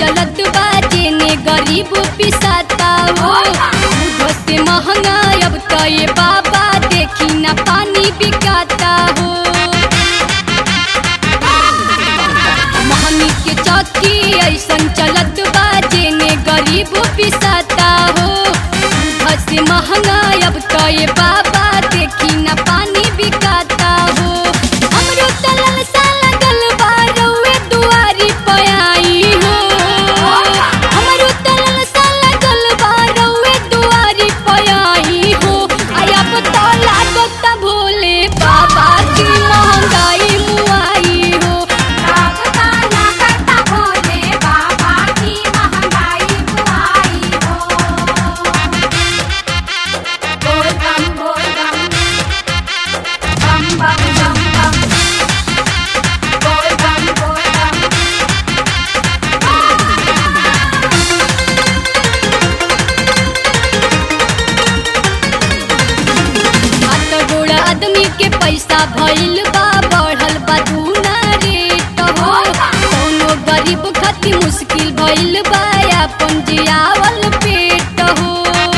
चलत बाजे ने गरीब पिसाता हो दूध से महंगा अब तो ये बाबा देखी ना पानी बिकाता हो महंगी के चौकी ऐसन चलत बाजे ने गरीब पिसाता हो दूध से महंगा अब तो ये बाबा देखी ना पानी बिकाता हो हमरो तलल सा लगल बा रउए दुआरी पे आई हो हमरो तलल सा लगल बा रउए दुआरी पे आई हो आया पता लागत भोले बाबा की महंगाई मुआई हो लागता लागता भोले बाबा की महंगाई बुआई हो बोल बम बोल बम बम बम बम बम बोल बम बोल बम हाथ गोड़ आदमी के पैसा भइल बा बढ़ल बा दूना रेट हो कौनो गरीब खातिर मुश्किल भइल बा अपन जियावल पेट हो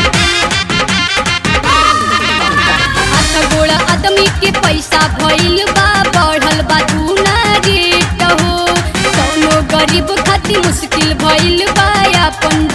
हाथ गोड़ आदमी के पैसा भइल बा बढ़ल बा दूना रेट हो कौनो गरीब खातिर मुश्किल भइल बा अपन